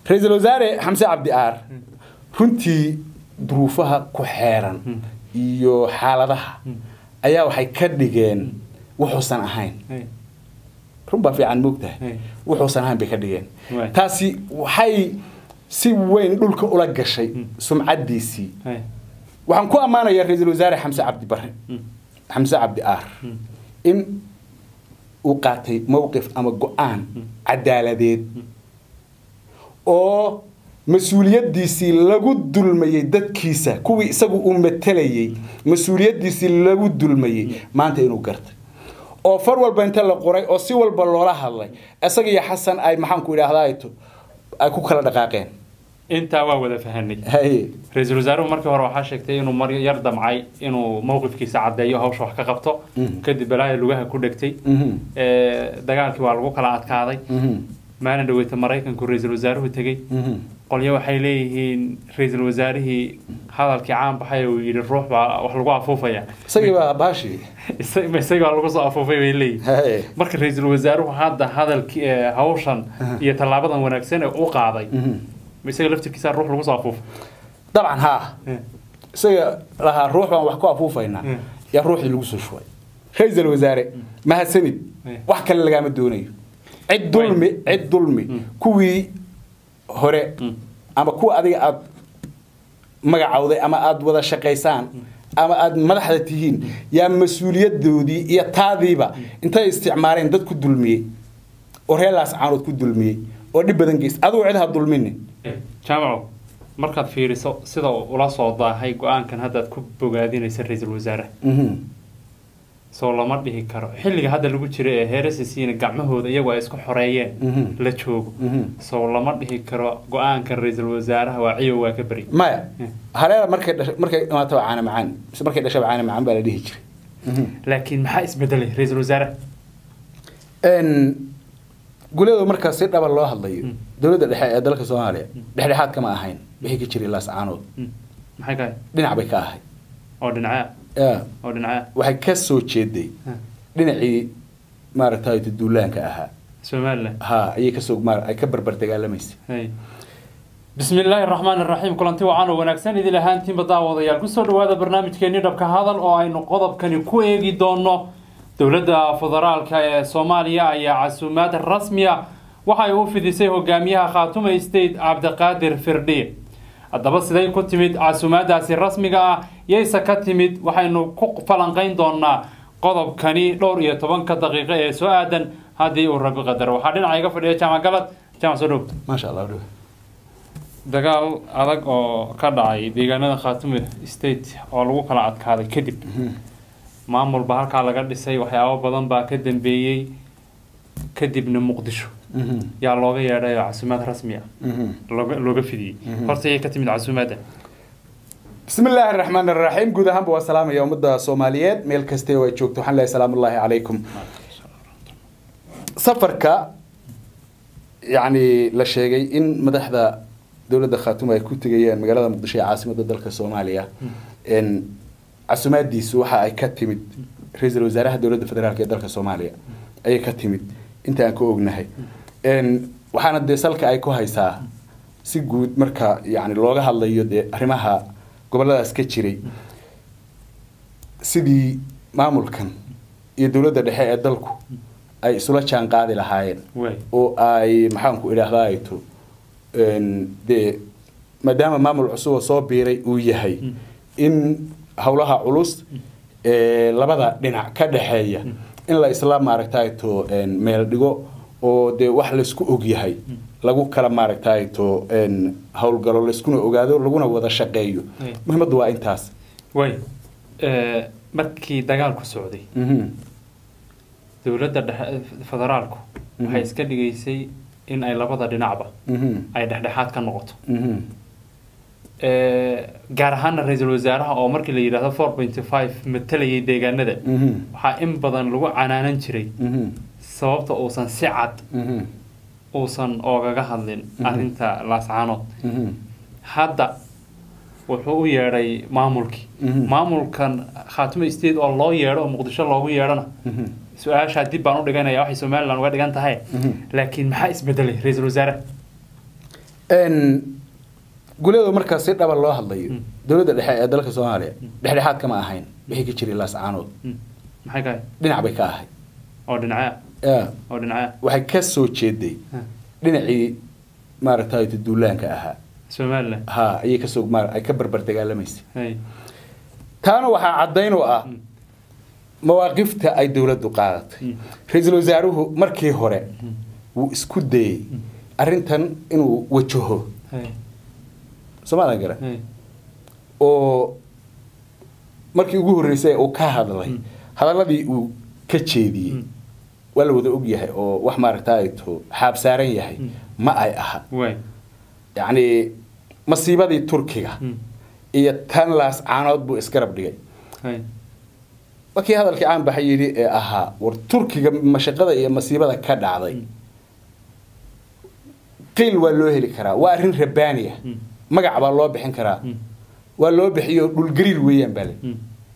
ra-iisul wasaare xamse cabdi aar runtii duruufaha ku xeeran iyo xaaladaha ayaa waxay ka dhigeen wuxuusan ahayn Hey. run baa fiican moogtahay Hey. wuxuusan ahayn bay ka dhigeen Waay. taasi waxay si weyn dhulka ula gashay sumcaddiisii Hey. waxaan ku ammaanayaa ra-iisul wasaare xamse cabdi bare Mm. xamse cabdi aar in uu qaatay mowqif ama go-aan cadaaladeed oo mas-uuliyaddiisii lagu dulmayey dadkiisa kuwii isagu uu matelayey mas-uuliyaddiisii lagu dulmayey maanta inuu gartay oo far walba inta la qoray oo si walba loola hadlay isaga iyo xasan ay maxaanku idhaahdaa ay ku kala dhaqaaqeen intaa waa wada fahanay haye ra-iisul wasaaruhu markii hore waxaa sheegtay inuu mar yar damcay inuu mowqifkiisa caddeeyo hawsha wax ka qabto Mhm. kadib balaaya lugaha ku dhegtay Mhm. Ee, dagaalkii waa lagu kala adkaaday Mhm. maalin dhaweyta maraykanku ra-iisul wasaaruhu tegey Mhm. qolyo waxay leeyihiin ra-iisul wasaarihii hadalkii caan baxay uu yidhi ruux baa wax lagu afuufaya isagii baa baashi Isa- isaga baa lagu soo afuufay bay leeyihiin haye marka ra-iisul wasaaruhu hadda hadalkii ee, hawshan iyo tallaabadan wanaagsan ee u qaaday Mhm. isaga laftirkiisa ruux lagu soo afuufay dabcan haa isaga lahaa ruux baan wax ku afuufaynaa Mm. yaa ruuxdii lagu soo shubay ra-iisul wasaare mahadsanid Mm. wax kale lagaama doonayo cid dulmi cid dulmi kuwii hore Mm. ama kuwa adiga aad magacawday ama aad wada shaqaysaan ama aad madaxda tihiin yaa mas-uuliyadoodii iyo taadiiba intay isticmaaleen dad ku dulmiyey oo reelaas caanood ku dulmiyey oo dhib badan geys adigu cid ha dulminin jaamaco markaad fiiriso sida uu ula soo daahay go-aankan haddaad ku bogaadinaysa ra-iisul wasaaraha Mhm. soo lama dhihi karo xilliga hadda lagu jira ee heerasisiina gacmahooda iyagu ay isku xoreeyeen Mhm. la joogo Mhm. soo lama dhihi karo go-aankan ra-iisul wasaaraha waa ciyow waa ka beri maya Mm. hareera markay dhashay markay dhamaata waa caana macaan mise markay dhashay waa caana macaan baa la dhihi jiray laakiin maxaa isbedelay ra-iisul wasaaraha n guleedo markaa si dhaba loo hadlayo Mm. dowladda dhexe ee dalka soomaaliya dhexdhexaad kama ahayn wixii ka jiray laas caanood Mm. maxay ka ahay dhinac bay ka ahay oo dhinacaa Ya, oo dhinacaa waxay ka soo jeeday dhinacii maaragtay duulaanka ahaa somaliland ha ayay kasoo maar ay ka barbar dagaalamaysay Hey. bismi illaahi raxmaan iraxiim kulanti wacan oo wanaagsan idin ahaantiinba daawadayaal kusoo dhawaada barnaamijkeenii dhabka hadal oo aynu qodobkani ku eegi doono dowladda federaalka ee soomaaliya ayaa casuumaad rasmiya waxay u fidisay hogaamiyaha khaatume state cabdiqaadir firdhiye haddaba siday ku timid casuumaadaasi rasmiga ah yayse ka timid waxaynu ku falanqayn doonaa qodobkani dhowr iyo tobanka daqiiqo ee soo aadan haddii uu rabi qadaro waxaa dhinaca iga fadhiya jaamac galad jaamac soo dhow maasha allah dhow dagaal adag oo ka dhacay deegaanada khaatume state oo lagu kala adkaaday kadib maamulba halkaa laga dhisay waxyaabo badan baa ka dambeeyey kadibna muqdisho Mhm. yaa looga yeedhay oo casuumaad rasmi ah Mhm. looga looga fidiyey horta yay ka timid casuumaadda bismi illaahi raxmaan raxiim guud ahaanba waa salaamaya ummadda soomaaliyeed meel kastee oo ay joogto waxaan leeyahay salaamu ullaahi calaykum safarka yacni la sheegay in madaxda dowladda khaatume ay ku tegayaan magaalada muqdisho ee caasimadda dalka soomaaliya n casumaadiisu waxa ay ka timid ra-iisul wasaaraha dowladda federaalk ee dalka soomaaliya ayay ka timid inta aan ka ognahay n waxaana dee salka ay ku haysaa si guud marka yani looga hadlayo dee arrimaha goboladaas ka jiray sidii maamulkan iyo dowladda dhexe ee dalku ay isula jaan qaadi lahaayeen waay oo ay maxaanku idhaahdaa ayto dee maadaama maamul cusub oo soo biiray uu yahay in howlaha culus ee labada dhinac ka dhexeeya in la isla maaragtayto meel dhigo oo dee wax laysku og yahay lagu kala maaragtayto howlgalo layskuna ogaado laguna wada shaqeeyo Ay. muhiimaddu waa intaas waay markii dagaalku socday Mhm. dowladda dhexe federaalku waxay iska dhigaysay in ay labada dhinacba Mhm. ay dhexdhexaad ka noqoto Mhm. gaar ahaana ra-iisul wasaaraha oo markii la yidhaahdo four pointy five matalayay deegaanada Mhm. waxaa in badan lagu canaanan jiray Mhm. sababta uusan si cad Mhm. uusan oogaga hadlin arrinta laascaanood Mhm. hadda wuxuu u yeedhay maamulkii Mhm. maamulkan khaatume state oo loo yeedho oo muqdisho loogu yeedhona Mhm. su-aashaa dib baan u dhiganaya waxay somalilan uga dhigan tahay Mhm. laakiin maxaa isbedelay ra-iisul wasaare Een, guleedu markaa si dhaba loo hadlayo Mm. dowladda dhexe ee dalka soomaaliya dhexdhexaad kama ahayn wixii ka jiray laascaanood Mm. maxay ka ahayd dhinac bay ka ahayd oo dhinacya Yeah. oo dhinacya waxay ka soo jeeday Ha. dhinacii maaragtay duulaanka ahaa somaliland ha ayay kasoo maar- ay ka barbar dagaalamaysay hay taana waxaa caddayn u ah Mm. mawaaqifta ay dowladdu qaadatay Mm. ra-iisul wasaaruhu markii hore wuu isku dayey arrintan inuu wajaho hay soomaalia garan hay oo markii ugu horreysay uu ka hadlay Mm. hadalladii uu ka jeediyey Mm. waa la wada og yahay oo wax maaragtay to xaab saaran yahay Mm. ma ay aha waay yacni masiibadii turkiga Mm. iyo tan laas caanood buu isgarab dhigay hay markii hadalkii caan baxay yidhi ee ahaa war turkiga mashaqada iyo masiibada ka dhacday Mm. qiil waa loo heli karaa waa arrin rabaaniya Mm. magac baa loo bixin karaa Mm. waa loo bixiyo dhulgariir weeyaan bale Mm.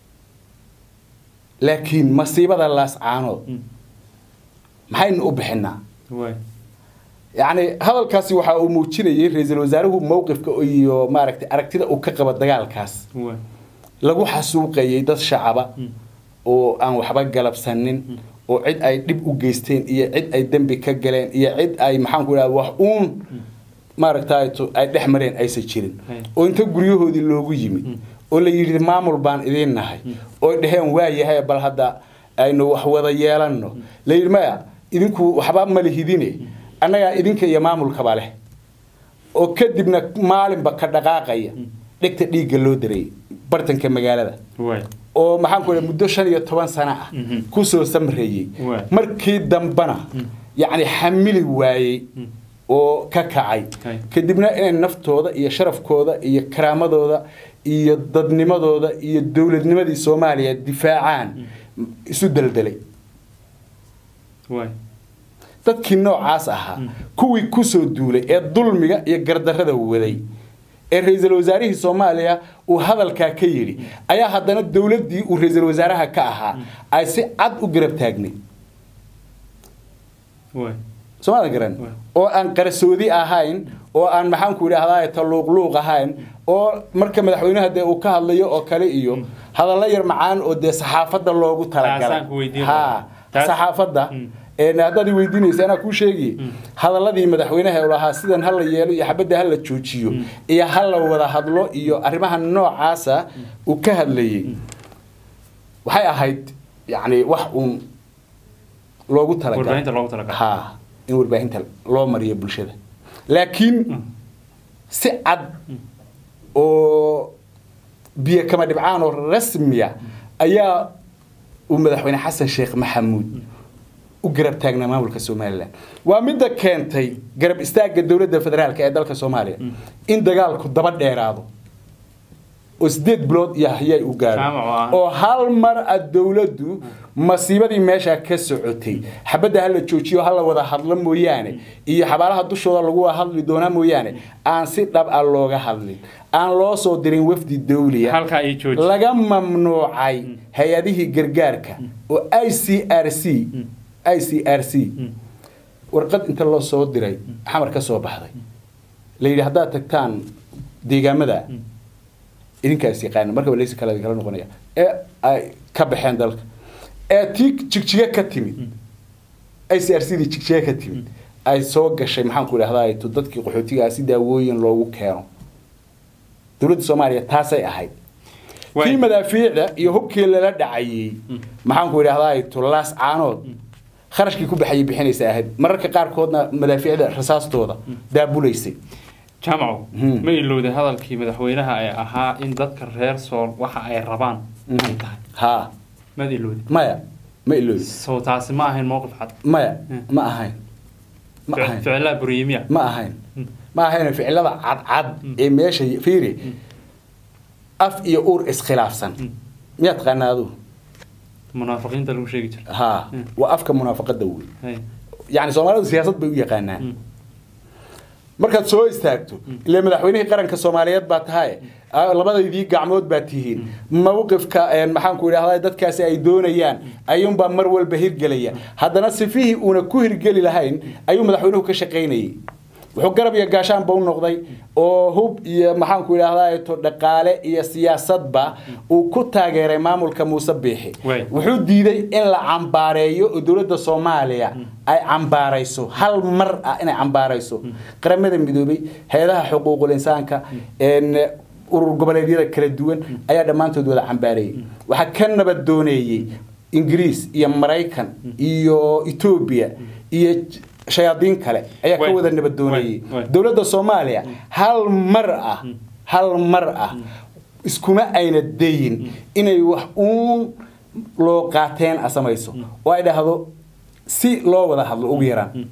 laakiin masiibada laas caanood Mm. maxaynu u bixinaa waay yacni hadalkaasi waxa uu muujinayay ra-iisul wasaaruhu mowqifka iyo maaragtay aragtida uu ka qabo dagaalkaas waay lagu xasuuqayay dad shacaba Mm. oo aan waxba galabsanin oo cid ay dhib u geysteen iyo cid ay dembi ka galeen iyo cid ay maxaan ku idhahda wax uun maaragtay to- ay dhex mareen aysan jirin Hay. oo inta guryahoodii loogu yimid Mm. oo la yidhi maamul baan idiin nahay oo dheheen waa yahay bal hadda aynu wax wada yeelanno la yidhi maya idinku waxba ma lihidine annagaa idinka iyo maamulkaba leh oo kadibna maalinba ka dhaqaaqaya dhegta dhiigga loo daray bartanka magaalada waay oo maxaan ku idhaha muddo shan iyo toban sano ah Mhm. kusoo samreeyey Waay. markii dambana yacni xamili waayey oo ka kacay Hay. kadibna inay naftooda iyo sharafkooda iyo karaamadooda iyo dadnimadooda iyo dowladnimadii soomaaliya difaacaan isu deldelay waay dadkii noocaas ahaa kuwii kusoo duulay ee dulmiga iyo gardarrada waday ee ra-iisul wasaarihii soomaaliya uu hadalkaa ka yidhi ayaa haddana dowladdii uu ra-iisul wasaaraha ka ahaa ay si cad u garab taagnay waay soomaalia garan Waay. oo aan qarsoodi ahayn oo aan maxaanku idhaahdaa taluuqluuq ahayn oo marka madaxweynaha dee uu ka hadlayo oo kale iyo hadallo yar macaan oo dee saxaafadda loogu talagalay Taasaan ku weydiin ha lahaa. Taas- saxaafadda Mm. een haddaad i weydiinaysa anaa kuu sheegi hadalladii madaxweynaha uu lahaa sidan hala yeelo iyo xabadda hala joojiyo iyo hala wada hadlo iyo arrimaha noocaasa uu ka hadlayey waxay ahayd yacni wax uun loogu talagalay warbaahinta loogu talagalay ha in warbaahinta loo mariyo bulshada laakiin si cad oo biyo kama dhibcaan oo rasmiya ayaa uu madaxweyne xasan sheekh maxamuud u garab taagnaa maamulka somalilan waa midda keentay garab istaagga dowladda federaalk ee dalka soomaaliya in dagaalku daba dheeraado oo sideed bilood iyo hayaay u gaaro Jaamac oo ah. oo hal mar a dowladdu masiibadii meesha ka socotay xabadda hala joojiyo hala wada hadlo mooyaane iyo xabaalaha dushooda lagu wada hadli doonaa mooyaane aan si dhab ah looga hadlin aan loo soo dirin wafdi dawliya halkaa ay jooji laga mamnuucay hay-adihii gargaarka oo i c r c i c r c warqad inta loo soo diray xamar ka soo baxday la yidhi haddaad tagtaan deegaamada idinkaas yaqaana markaba leysi kale kala noqonaya ee ay ka baxeen dalka ee tii jigjiga ka timid i c r c dii jigjiga ka timid ay soo gashay maxaan ku idhahdaa to dadkii qaxootigaa si daawooyin loogu keeno dowladda soomaaliya taasay ahayd Waay. kii madaafiicda iyo hubkii lala dhacayey maxaan ku idhahdaa to laas caanood kharashkii ku baxayay bixinaysa ahayd mararka qaarkoodna madaafiicda rasaastooda daabulaysay jaamaco Hmm. ma ilowday hadalkii madaxweynaha ee ahaa in dadka reer sool waxa ay rabaan ay tahay haa maad ilowday maya ma iloobi soo taasi ma ahayn mowqif cad maya Hmm. ma ahayn ma Fic- ahayn ficilaa buriyimiya ma ahayn ma ahayn ficilada cadcad ee meesha fiiri af iyo uur iskhilaafsan miyaa taqaanaa aduu munaafiqiinta lagu sheegi jira haa Hmm. waa afka munaafaqada wey Hay. yani soomaalidu siyaasad bay u yaqaanaan Hmm. markaad soo istaagto ile madaxweynihii qaranka soomaaliyeed baa tahay ah, labadaydii gacmood baa tihiin mawqifka een, maxaan ku idhahdaa dadkaasi ay doonayaan ayuunbaa mar walba hirgelaya haddana sifihii uuna ku hirgeli lahayn ayuu madaxweynuhu ka shaqaynayay wuxuu garab iyo gaashaanba u noqday oo hub iyo maxaanku idhahdaa to dhaqaale iyo siyaasadba uu ku taageeray maamulka muuse biixi Way. wuxuu diiday in la cambaareeyo oo dowladda soomaaliya ay cambaarayso hal mar ah inay cambaarayso qaramada midoobay hay-adaha xuquuqul insaanka een, urur goboleedyada kala duwan ayaa dhammaantood wada cambaareeyey waxaa ka nabad dooneeyey ingiriis iyo maraykan iyo etoobiya iyo j- shayaadiin kale ayaa ka Way. wada nabad dooneeyey Way. Way. dowladda soomaaliya hal mar ah hal mar ah iskuma ayna dayin inay wax uun loo qaateen a samayso oo ay dhahdo si loo wada hadlo ugu yaraan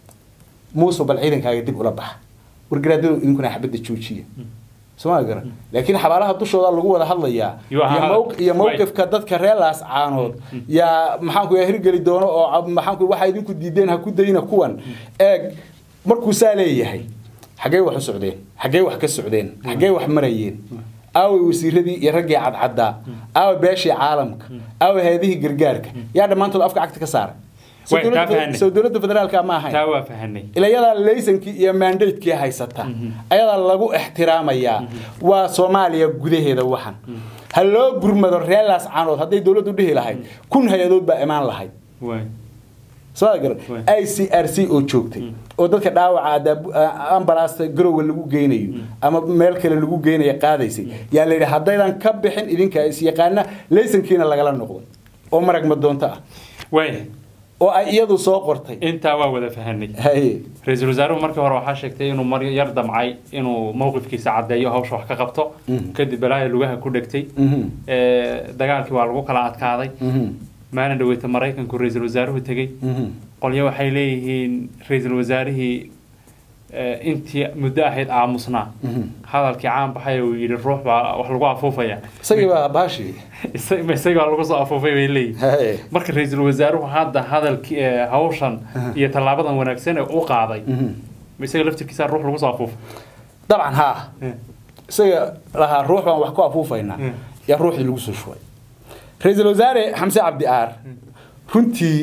muuse bal ciidankaaga dib ula baxa wargaraadadu idinkuna xabadda joojiya sooma garan laakiin xabaalaha dushooda lagu wada hadlayaa Iyo iyo ha- mowq- iyo right. mowqifka dadka reer laas caanood yaa maxaanku yaa hirgeli doono oo ab- maxaanku waxaa idinku diideen ha ku dayna kuwan eeg markuu saa leeyahay xaggee wax u socdeen xaggee wax ka socdeen xaggee wax marayeen aaway wasiiradii iyo raggii cadcaddaa aaway beeshii caalamka aaway hay-adihii gargaarka yaa dhammaantood afka cagta ka saaray Soo Way, taa dowladda- fahanay. soo dowladda federaalka ma ahayn taa waa fahanay ila yadaa laysankii iyo mandatekii haysata ayadaa lagu ixtiraamayaa waa soomaaliya gudaheeda waxan ha loo gurmado reelaas caanood hadday dowladdu dhihi lahayd kun hay-adood baa imaan lahayd Way. soo garan Waay. i c r c oo joogtay oo dadka dhaawaca adaab- a- ambalaasta garowe lagu geynayo ama meel kale lagu geynayo qaadaysay yaa la yidhi haddaydan ka bixin idinka is yaqaana laysankiina lagala noqday oo marag madoonto ah Way. oo ay iyadu soo qortay intaa waa wada fahanay haye ra-iisul wasaaruhu markii hore waxaa sheegtay inuu mar yar damcay inuu mowqifkiisa caddeeyo hawsha wax ka qabto Mhm. kadib balaayo lugaha ku dhegtay Mhm. Ee, dagaalkii waa lagu kala adkaaday Mhm. maalin dhaweyta maraykanku ra-iisul wasaaruhu tegey Mhm. qolyo waxay leeyihiin ra-iisul wasaarihii ee, intii muddo ahayd aamusnaa Mhm. hadalkii caan baxay uu yidhi ruux baa wax lagu afuufaya isagii baa baashi Isa- isaga baa lagu soo afuufay bay leeyihiin haye marka ra-iisul wasaaruhu hadda hadalkii ee, hawshan iyo tallaabadan wanaagsan ee u qaaday Mhm. ma isaga laftirkiisa ruux lagu soo afuufay dabcan haa isaga lahaa ruux baan wax ku afuufaynaa Mm. yaa ruuxdii lagu soo shubay ra-iisul wasaare xamse cabdi aar runtii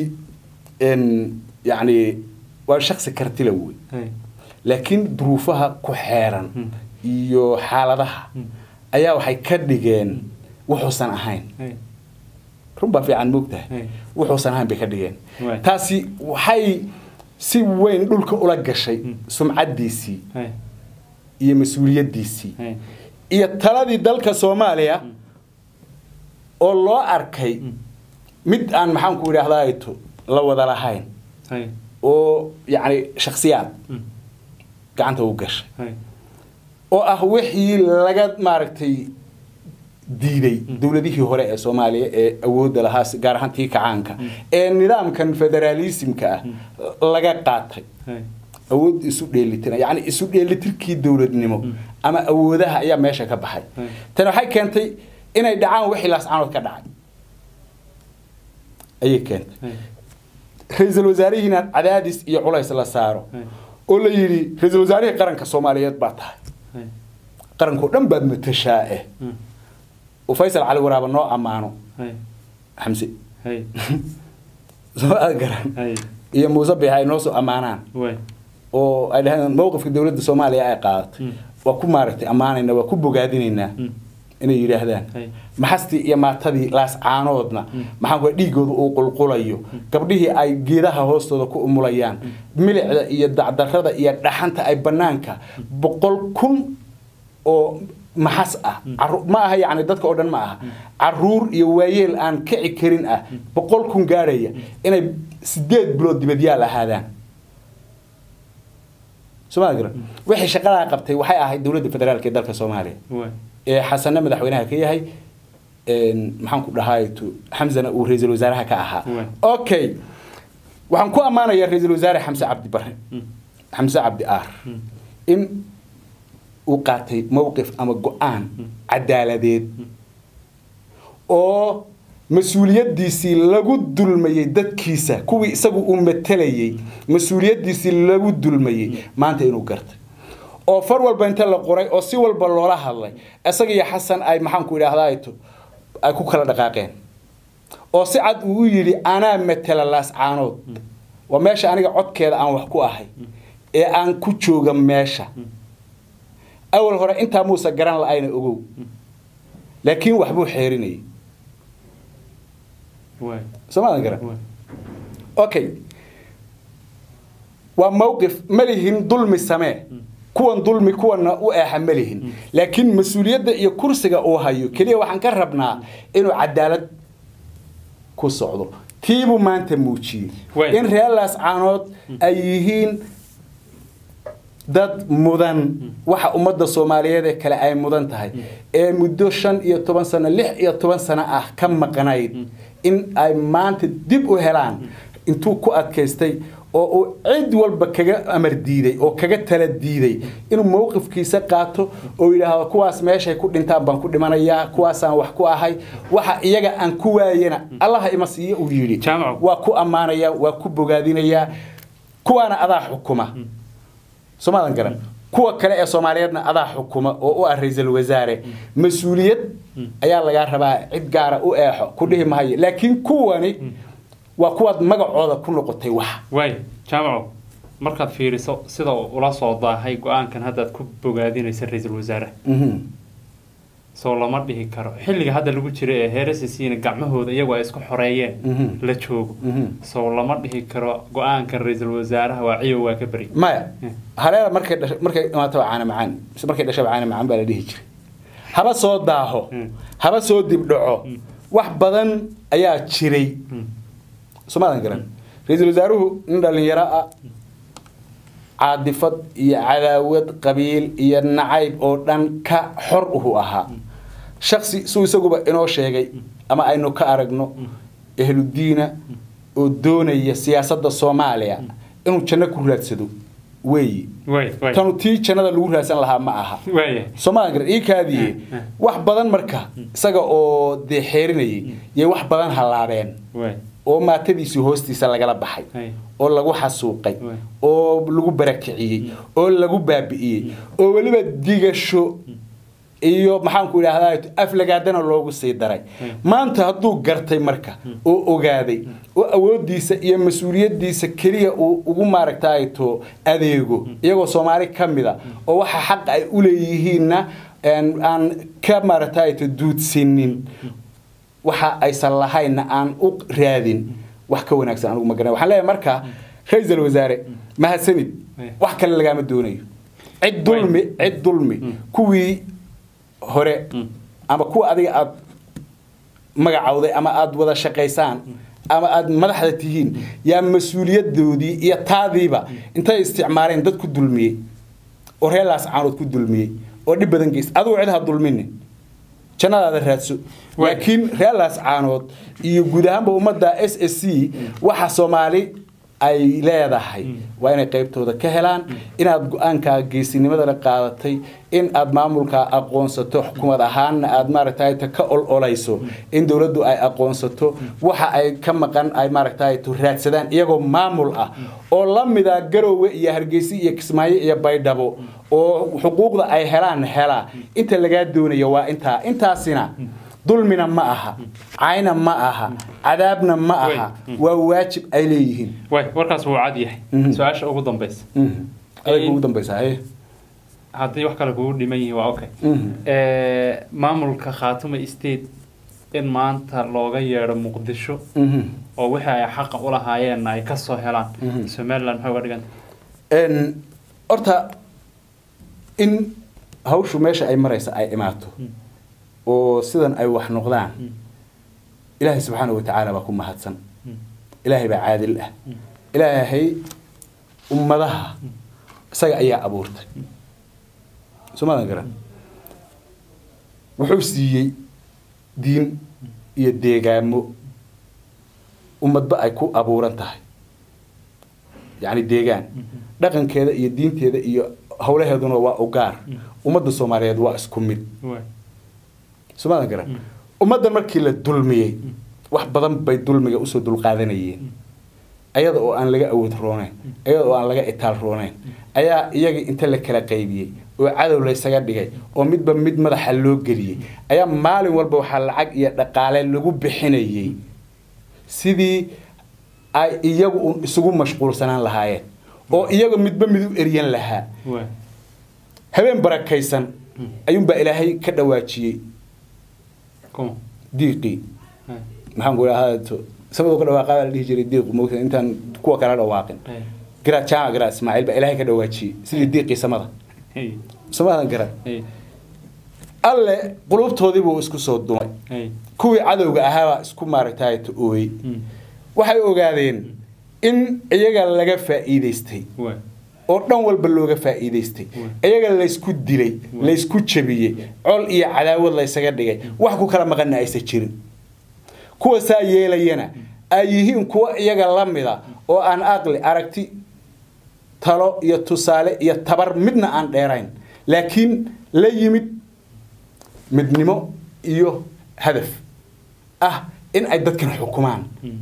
n yacni waa shaksi kartila wey laakiin duruufaha ku xeeran Mm. iyo xaaladaha Mm. ayaa waxay ka dhigeen wuxuusan ahayn run baa fiican moogtahay Mm. wuxuusan ahayn bay ka dhigeen Right. taasi waxay si weyn dhulka ula gashay Mm. sumcaddiisii iyo mas-uuliyaddiisii Hey. iyo taladii dalka soomaaliya oo loo arkay Mm. mid aan maxaanku idhaahdaa la wada lahayn Hey. oo yacni shakhsiyaad Mm. gacanta u gashay Hey. oo ah wixii laga maaragtay diiday Mm. dowladihii hore ee soomaaliya ee awoodda lahaa si- gaar ahaan tii kacaanka ee nidaamkan federaalismka ah laga qaatay Hey. awood isu dheelitina yacni isu dheelitirkii dowladnimo Mm. ama awoodaha ayaa meesha ka baxay Mm. tani waxay keentay inay dhacaan wixii laascaanood ka dhacay ayay keentay Hey. ra-iisul wasaarihiina cadaadis iyo culays la saaro Hey. oo la yidhi ra-iisul wasaarihii qaranka soomaaliyeed baa tahay Hey. qarankao dhan baad matashaa eh Mm. oo faysal cali waraaba noo ammaano Hey. xamse Hey. soo aad garan Hey. iyo muuse biix ay noo soo ammaanaan Way. oo ay dhaheen mowqifka dowladda soomaaliya ay qaadatay Mm. waa ku maaragtay ammaanayna waa ku bogaadinaynaa Mm. inay yidhaahdaan Hey. maxastii iyo maatadii laas caanoodna maxaan ku dhiigooda uu qulqulayo gabdhihii ay geedaha hoostooda ku umulayaan milicda iyo dacdarrada iyo dhaxanta ay banaanka boqol kun oo maxas ah Carru- ma aha yacni dadka oo dhan ma aha caruur iyo waayeel aan kici karin ah boqol kun gaarhaya inay sideed bilood dibadyaal ahaadaan somaa garan wixii shaqadaa qabtay waxay ahayd dowladda federaalka ee dalka soomaaliya Way. ee xasana madaxweynaha ka yahay een, maxaan ku dhahay tu- xamzana uu ra-iisul wasaaraha ka ahaa Waay. okay waxaan ku ammaanayaa ra-iisul wasaare xamse cabdi bare Mm. xamse cabdi aar Mm. in uu qaatay mowqif ama go-aan cadaaladeed oo mas-uuliyaddiisii lagu dulmayey dadkiisa kuwii isagu uu matelayey mas-uuliyaddiisii lagu dulmayey maanta inuu gartay oo far walba inta la qoray oo si walba loola hadlay isaga iyo xasan ay maxaanku idhaahdaa to ay ku kala dhaqaaqeen oo si cad uu u yidhi anaa matela laas caanood waa meesha aniga codkeeda aan wax ku ahay ee aan ku jooga meesha awal hore intaa muusa garan la-ayna ogow laakiin waxbuu xeerinayay waay soomaadan garan waay okay waa mawqif ma lihin dulmi samee kuwan dulmi kuwana u eexa ma lihin laakiin mas-uuliyadda iyo kursiga uu hayo keliya waxaan ka rabnaa inuu cadaalad ku socdo tiibuu maanta muujiyey Way. in reelaas caanood ay yihiin dad mudan waxa ummadda soomaaliyeed ee kale ay mudan tahay ee muddo shan iyo toban sano lix iyo toban sano ah ka maqnayd in ay maanta dib u helaan intuu ku adkaystay oo uu cid walba kaga amar diiday oo kaga tala diiday inuu mowqifkiisa qaato oo yidhaahdo kuwaas meeshay ku dhintaan baan ku dhimanayaa kuwaasaan wax ku ahay waxa iyaga aan ku waayana allaha ima siiyo uu yidhi Jaamacu. waa ku ammaanayaa waa ku bogaadinayaa kuwaana adaa xukuma soomaadan garan kuwa kale ee soomaaliyeedna adaa xukuma oo u ah ra-iisul wasaare mas-uuliyad ayaa lagaa rabaa cid gaara u eexo ku dhihi mahayo laakiin kuwani waa kuwaad magacooda ku noqotay wax waay jaamaco markaad fiiriso sida uu ula soo daahay go-aankan haddaad ku bogaadinaysa ra-iisul wasaare Mhm. soo lama dhihi karo xilliga hadda lagu jira ee heerasisiina gacmahooda iyagu ay isku xoreeyeen Mhm. la joogo Mhm. soo lama dhihi karo go-aankan ra-iisul wasaaraha waa ciyow waa ka beri maya Hmm. hareera markay dhasho markay imaataba caana macaan mise markay dhashaba caana macaan baa la dhihi jiray haba soo daaho Hmm. haba soo dibdhaco wax badan ayaa jiray Hmm. soomaadan garan ra-iisul wasaaruhu nin dhalinyaro ah caadifad iyo cadaawad qabiil iyo nacayb oo dhan ka xor uhu ahaa shaksi suu isaguba inoo sheegay ama aynu ka aragno ehludiina oo doonaya siyaasadda soomaaliya inuu janno ku raadsado weeyi waay waay tanu tii jannada lagu raadsan lahaa ma aha waaya soomaalian garan ii kaadiye Eh, eh. wax badan marka isaga oo dee xeerinayay yay wax badan hallaabeen waay oo maatadiisii hoostiisa lagala baxay Hay. oo lagu xasuuqay Waay. oo lagu barakiciyey oo lagu baabi'iyey oo weliba digasho iyo maxaanku idhahdaa aflagaadana loogu sii daray Hmm. maanta hadduu gartay marka oo ogaaday oo awoodiisa iyo mas-uuliyadiisa keliya uu ugu maaragtayto adeego iyagoo soomaali ka mida oo waxa xaq ay u leeyihiinna een, aan ka maaragtayto duudsinin waxa aysan lahaynna aan u raadin wax ka wanaagsan anigu ma garanay waxaan leeyahay marka ra-iisul wasaare mahadsanid Waay. wax kale lagaama doonayo cid dulmi cid dulmi kuwii hore Mm. ama kuwa adiga aad magacawday ama aad wada shaqaysaan ama aad madaxda tihiin yaa mas-uuliyadoodii iyo taadiiba intay isticmaaleen dad ku dulmiyey oo reelaas caanood ku dulmiyey oo dhib badan geys adigu cid ha dulminin jannadaada raadso Waay. laakiin reelaas caanood iyo guud ahaanba ummadda s s c waxa soomaali ay leedahay waa inay qaybtooda ka helaan inaad go-aankaa geesinimadana qaadatay in aad maamulkaa aqoonsato xukuumad ahaanna aad maaragtay ta ka ololayso in dowladdu ay aqoonsato waxa ay ka maqan ay maaragtay to raadsadaan iyagoo maamul ah oo la mida garowe iyo hargeysa iyo kismaayo iyo baydhabo oo xuquuqda ay helaan hela inta lagaa doonayo waa intaa intaasina dulmina ma aha cayna ma aha cadaabna ma aha waa waajib ay leeyihiin waay warkaas wuu cad yahay Mhm. su-aasha ugu dambaysa Mhm. adag ugu dambaysa haye haddii wax kale kugu dhiman yihiin waa okay Mhm. Eh, maamulka khaatuma state in maanta looga yeedho muqdisho Mhm. oo wixii ay xaqa u lahaayeenna ay ka soo helaan Mhm. somaliland maxay uga dhiganta Een, horta in hawshu meesha ay maraysa ay imaato oo sidan ay wax noqdaan ilaahay subxaana wa tacaala baa ku mahadsan ilaahay baa caadil ah ilaahay ummadaha isaga ayaa abuurtay somadan garan wuxuu siiyey diin iyo deegaamo ummadba ay ku abuuran tahay yacni deegaan dhaqankeeda iyo diinteeda iyo howlaheeduna waa ugaar ummadda soomaaliyeed waa isku mid waay somadan garan ummaddan markii la dulmiyey wax badan bay dulmiga usoo dulqaadanayeen ayada oo aan laga awood roonayn ayada oo aan laga itaal roonayn ayaa iyagii inta la kala qaybiyey oo cadow laysaga dhigay oo midba mid madaxa loo geliyey ayaa maalin walba waxaa lacag iyo dhaqaale lagu bixinayey sidii ay iyagu un isugu mashquulsanaan lahaayeen oo iyaga midba mid u eryan lahaa waay habeen barakaysan ayuunbaa ilaahay ka dhawaajiyey kuma diiqii hay maxaan ku idhaahdaa sabadoo ka dhawaaqaa baa la dhihi jiray diiqu moogta intaan kuwa kala dhawaaqin hay garaad jaamac garaad ismaaciil baa ilaahay ka dhawaajiyey sidii diiqii samada hay samadan garaad hay alle qulubtoodii buu isku soo dumay hay kuwii cadowga ahaabaa isku maaragtay ooyey Mm. waxay ogaadeen in iyaga laga faa'iidaystay waay oo dhan walba looga faa'iidaystay iyaga laysku dilay laysku jabiyey col iyo cadaawad laysaga dhigay wax ku kala maqanna aysan jirin kuwa saa yeelayana ay yihiin kuwa iyaga la mida oo aan aqli aragti talo iyo tusaale iyo tabar midna aan dheerayn laakiin la yimid midnimo iyo hadaf ah in ay dadkan xukumaan Mm.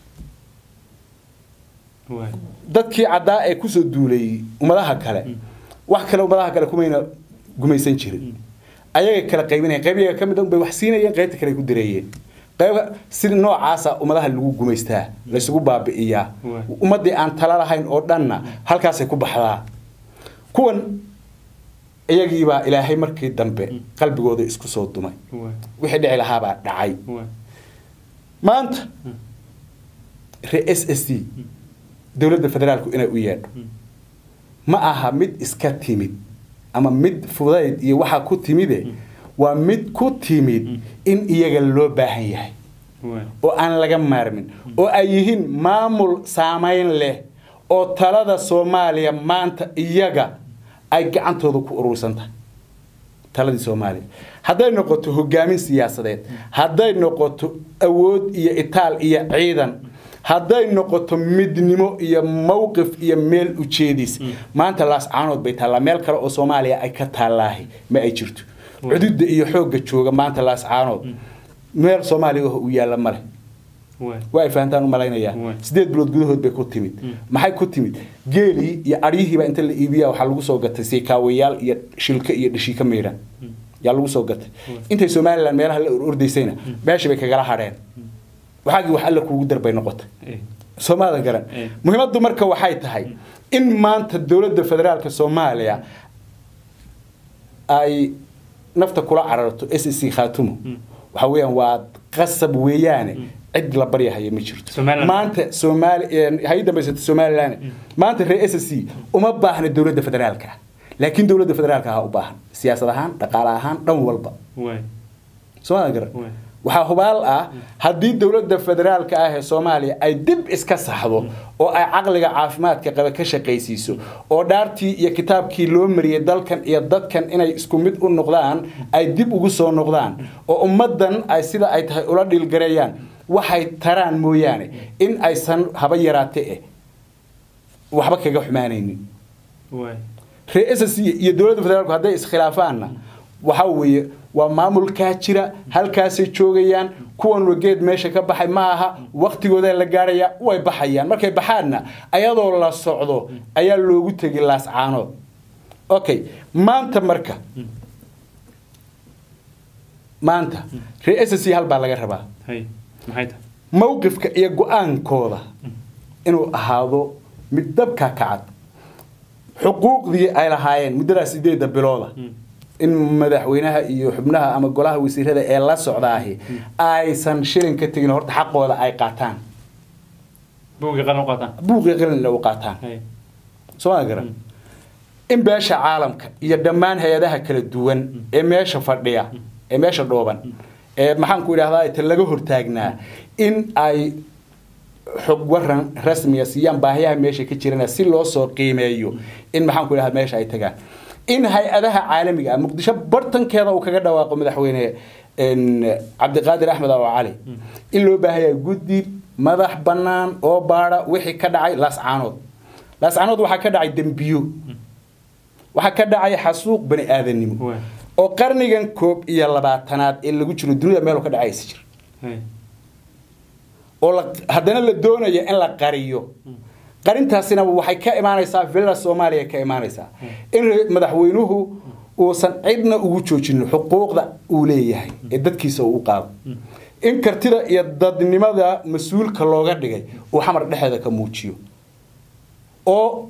waay dadkii caddaa ee kusoo duulayay ummadaha kale wax kale ummadaha kale kumayna gumaysan jirin ayagay kala qaybinayeen qayb iyaga ka mid a bay wax siinayeen qaybta kale ay ku direeyeen qayb si noocaasa ummadaha lagu gumaystaa laysugu baabi'iyaa Waay. ummaddii aan tala lahayn oo dhanna halkaasay ku baxdaa kuwan iyagiibaa ilaahay markii dambe qalbigooda isku soo dumay waay wixii dhici lahaabaa dhacay waay maanta reer s s d dowladda federaalku inay u yeedho ma aha mid iska timid ama mid fudayd iyo waxaa ku timide waa mid ku timid in iyaga loo baahan yahay waay oo aan laga maarmin oo ay yihiin maamul saamayn leh oo talada soomaaliya maanta iyaga ay gacantooda ku urursan tahay taladii soomaaliya hadday noqoto hogaamin siyaasadeed hadday noqoto awood iyo itaal iyo ciidan hadday noqoto midnimo iyo mowqif iyo meel ujeediis maanta laas caanood bay taallaa meel kale oo soomaaliya ay ka taallaahi ma ay jirto cududa iyo xoogga jooga maanta laas caanood meel soomaaliya oo u yaalla male waay waa ay fahantaan u malaynayaa Waay. sideed bilood gudahood bay ku timid maxay ku timid geelii iyo adhiyihiiba inta la iibiya waxaa lagu soo gatay siikaawayaal iyo shilka iyo dhashiika miidhan yaa lagu soo gatay intay somalilan meelaha la orordaysayna meeshii bay kagala hadheen waxaagii wax alla kuugu darbay noqotay Eh. soomaalida garan Eh. muhiimaddu marka waxay tahay in maanta dowladda federaalka soomaaliya ay nafta kula cararto s c khaatumo waxa weeyaan waa qasab weeyaane cid la baryahaya ma jirto Somaliland. maanta soomaali hay dambaysata somalilan maanta reer s c uma baahna dowladda federaalka laakiin dowladda federaalka ahaa u baahan siyaasad ahaan dhaqaale ahaan dhan walba waay soomaalida garan Waay. waxaa hubaal ah haddii dowladda federaalka ah ee soomaaliya ay dib iska saxdo oo ay caqliga caafimaadka qaba ka shaqaysiiso oo dhaartii iyo kitaabkii loo mariyey dalkan iyo dadkan inay isku mid u noqdaan ay dib ugu soo noqdaan oo ummaddan ay sida ay tahay ula dhiilgareeyaan waxay taraan mooyaane in aysan haba yaraate eh waxba kaga xumaanaynin waay reer SSC iyo dowladda federaalku hadday iskhilaafaanna waxa weeye waa maamulkaa jira halkaasay joogayaan kuwan wageed meesha ka baxay ma aha waktigooda la gaaraya way baxayaan markay baxaanna ayadoo la socdo ayaa loogu tegi laas caanood okay maanta marka maanta reer SSC hal baa laga rabaa hay maxay tahay mowqifka iyo go-aankooda inuu ahaado mid dabka kacad xuquuqdii ay lahaayeen muddadaas sideedda bilooda in madaxweynaha iyo xubnaha ama golaha wasiirada ee la socdaahi aysan shilin ka tegin horta xaqooda ay qaataan buugii qalan u qaataan buuqii qalinle u qaataan hay sooma garan in beesha caalamka iyo dhammaan hay-adaha kala duwan ee meesha fadhiya ee meesha dhooban ee maxaanku idhahdaa ta laga hortaagnaa in ay xog waran rasmiya siiyaan baahiyaha meesha ka jirana si loo soo qiimeeyo in maxaanku idhahdaa meesha ay tagaan in hay-adaha caalamiga ah muqdisho bartankeeda uu kaga dhawaaqo madaxweyne een, cabdiqaadir axmed oo cali in loo baahaya guddi madax bannaan oo baadha wixii ka dhacay laascaanood laascaanood waxaa ka dhacay dembiyo waxaa ka dhacay xasuuq bani aadanimo Waay. oo qarnigan koob iyo labaatanaad ee lagu jiro dunida meel ka dhacaysa jir hay oo la- haddana la doonaya in la qariyo qarintaasina waxay ka imaanaysaa villa soomaaliya ka imaanaysaa in re- madaxweynuhu uusan cidna ugu joojinin xuquuqda uu leeyahay ee dadkiisa uu u qaado in kartida iyo dadnimada mas-uulka looga dhigay uu xamar dhexeeda ka muujiyo oo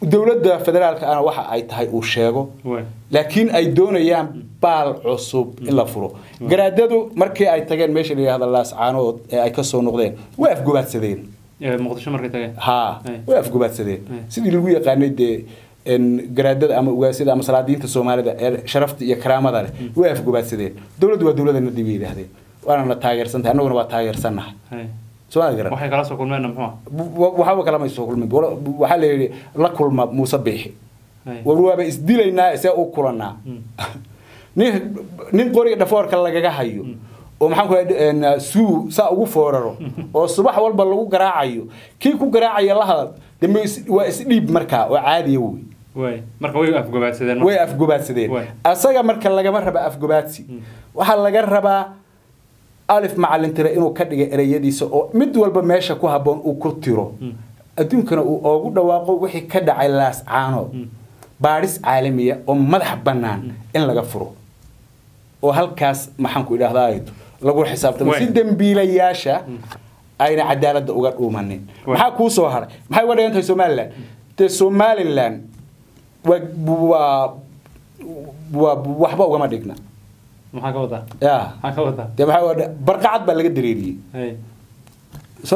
dowladda federaalka ana waxa ay tahay uu sheego waay laakiin ay doonayaan baal cusub in la furo garaadadu markii ay tageen meesha la yidhahda laascaanood ee ay ka soo noqdeen way afgobaadsadeen Ee, muqdisho markay tageen haa Ay. way afgobaadsadeen Ay. sidii lagu yaqaanay dee en, garaadada ama ugaasyada ama salaadiinta soomaalida ee sharafta iyo karaamada leh way afgobaadsadeen dowladdu waa dowladana dib bay yidhaahdeen waana na taageersantahay annaguna waa taageersannahay Hay. soomaalida garan waxay kala soo kulmeen muxuu ah? wa- waxba kalama soo kulmin Wala- waxaa la yidhi la kulma muuse biixi Hay. war waaba isdilaynaa see u kulanaa nin nin qoriga dhafoorka lagaga hayo oo maxaan ku dhahay suu saa ugu fooraro oo subax walba lagu garaacayo kii ku garaacaya la hadal dambe is- waa isdhiib markaa oo caadiya wey waay marka way afgobaadsadeen way afgobaadsadeen Way. asaga marka lagama raba afgobaadsi waxaa laga rabaa alif macalin tire inuu ka dhiga ereyadiisa oo mid walba meesha ku habboon uu ku tiro adduunkana uu oogu dhawaaqo wixii ka dhacay laascaanood baadhis caalamiya oo madax bannaan in laga furo oo halkaas maxaan ku idhahdaa lagu xisaabtamo Way. si dembiilayaasha ayna cadaaladda uga dhuumanin Way. maxaa kuu soo haray maxay uga dhigan tahay somalilan dee somalilan waa waa waa waxba ugama dhigna maxaa ka wadaa ya maxaa ka wadaa dee maxaa uga dhi- barqacad baa laga dareeriyey Hay. soo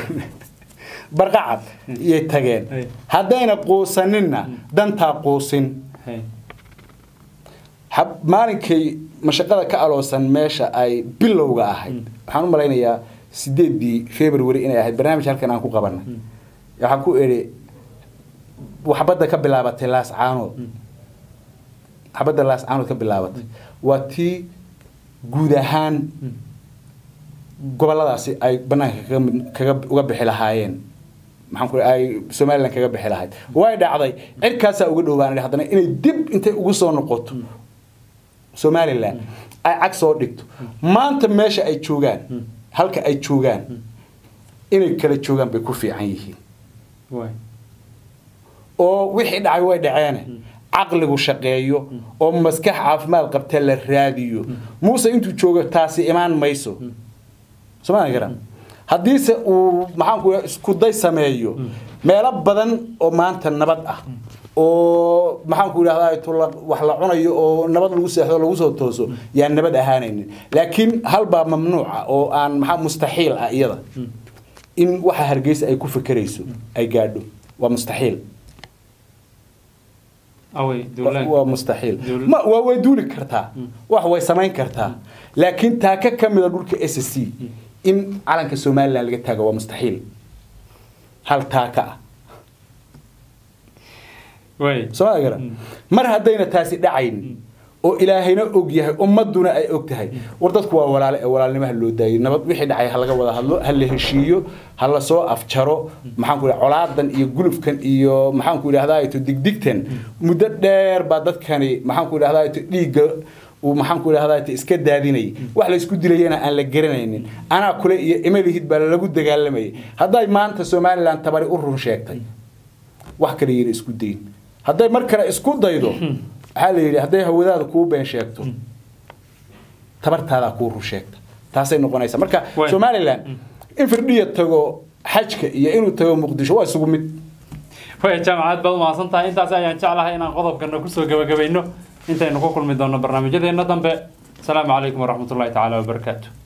barqacad iyay tageen Ay. haddayna quusaninna dantaa quusin Hay. hab- maalinkay mashaqada ka aloosan meesha ay bilowga ahayd waxaan u malaynayaa sideedii february inay ahayd barnaamij halkan aan ku qabanay waxaan ku idhi waxbadda ka bilaabatay laascaanood xabadda laascaanood ka bilaabatay waa tii guud ahaan goboladaasi ay banaanka kaga mid- kaga uga bixi lahaayeen maxaan ku ay somalilan kaga bixi lahayd way dhacday cirkaasaa uga dhowaan haddana inay dib intay ugu soo noqoto somalilan ay cag soo dhigto maanta meesha ay joogaan halka ay joogaan inay kala joogaan bay ku fiican yihiin waay oo wixii dhacay way dhaceene caqligu shaqeeyo oo maskax caafimaad qabta la raadiyo muuse intuu joogo taasi imaan mayso somaa garan haddiise uu maxaanku isku day sameeyo meelo badan oo maanta nabad ah oo maxaanku idhahdaa tula wax la cunayo oo nabad lagu seexdo lagu soo tooso yaan nabad ahaanaynin laakiin halbaa mamnuuca oo aan maxaa mustaxiil ah iyada in waxa hargeysa ay ku fekerayso ay gaadho waa mustaxiil awey Wa- dowlaan waa mustaxiil Dowlad- ma waa way duuli kartaa wax way samayn kartaa laakiin taaka ka mida dhulka s c in calanka somalilan laga taago waa mustaxiil hal taaka ah waay sooma garan mar haddayna taasi dhacayn oo ilaahayna og yahay ummaduna ay og tahay war dadku waa walaale ee walaalnimaha loo daayay nabad wixii dhacay ha laga wada hadlo ha la heshiiyo ha la soo afjaro maxaan ku colaadan iyo gulufkan iyo maxaan ku idhahdaa to digdigtan muddo dheer baa dadkani maxaan ku idhahdaa to dhiigga uu maxaan ku idhahdaa to iska daadinayay wax la isku dilayana aan la garanaynin anaa kule iyo imalihid baa lagu dagaalamayay hadday maanta somalilan tabari u run sheegtay wax kale yiri isku dayin hadday mar kale isku daydo waxaa la yidhi hadday hawadaada kuu been sheegto tabartaadaa kuu run sheegta taasay noqonaysa marka Waay. somalilan in firdhiya tago xajka iyo inuu tago muqdisho waa isugu mid way jaamacad baad umahadsan tahay intaas ayaan jeclahay inaan qodobkana kusoo gabagabayno intaynu ku kulmi doonno barnaamijyadeena dambe asalaamu calaykum waraxmatullahi tacaala wabarakaatu